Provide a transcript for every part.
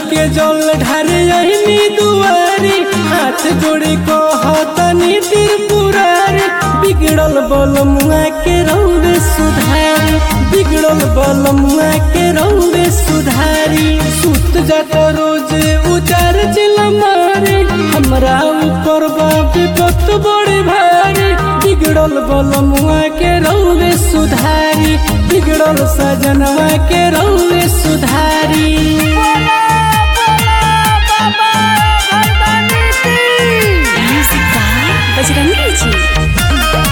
के जल ढारे अहिनी दुआरी हाथ जोड़े को हतनी त्रिपुरारी बिगड़ल बल मुआ के रौवे सुधारी बिगड़ल बल मुआ के रौवे सुधारी सुत जात रोज उचार चिल मारे हमरा ऊपर बाप विपत बड़े भारी बिगड़ल बल मुआ के रौवे सुधारी बिगड़ल सजनवा के रौवे सुधारी म्यूजिक बाय बजरंगी जी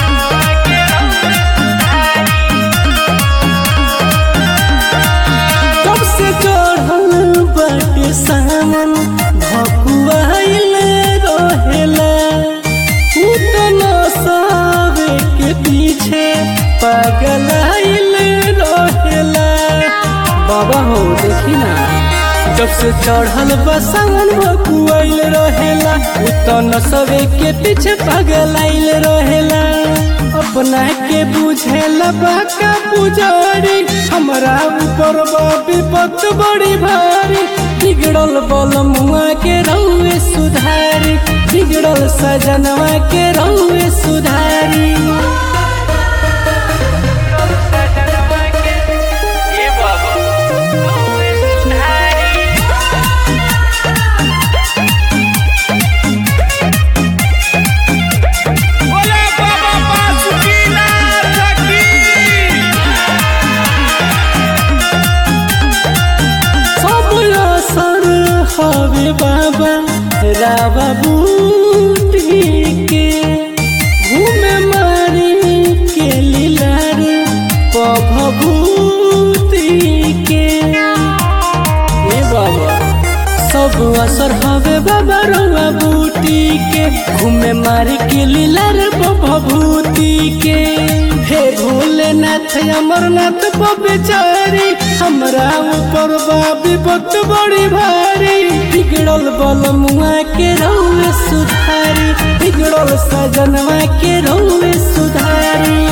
कब से चढ़ल बाटे सामन भकुआइल रहेला उ त नसावे के पीछे पागलाइल रहेला बाबा हो देखी ना जब से चढ़ल बसावन भकुआइल रहेला उ त नसवे के पीछे पागलाइल रहेला अपना के बुझेला बाका पुजारी हमरा ऊपर बा विपत बड़ी भारी बिगड़ल बल मुआ के रौए सुधारी बिगड़ल सजनवा के रौए सुधारी बोला बाबा बासुकीनाथ की सब असर हवे बाबा रावा बूटी के घूमे मारी के लीलार पभभूति के ए बाबा सब असर हवे बाबा रउआ बूटी के घूमे मारी के लीलार भभूति के हे भोलेनाथ अमरनाथ बेचारी हमरा ऊपर बा विपत बड़ी भारी बिगड़ल बल मुआ के रउए सुधारी बिगड़ल सजनवा के रउए सुधारी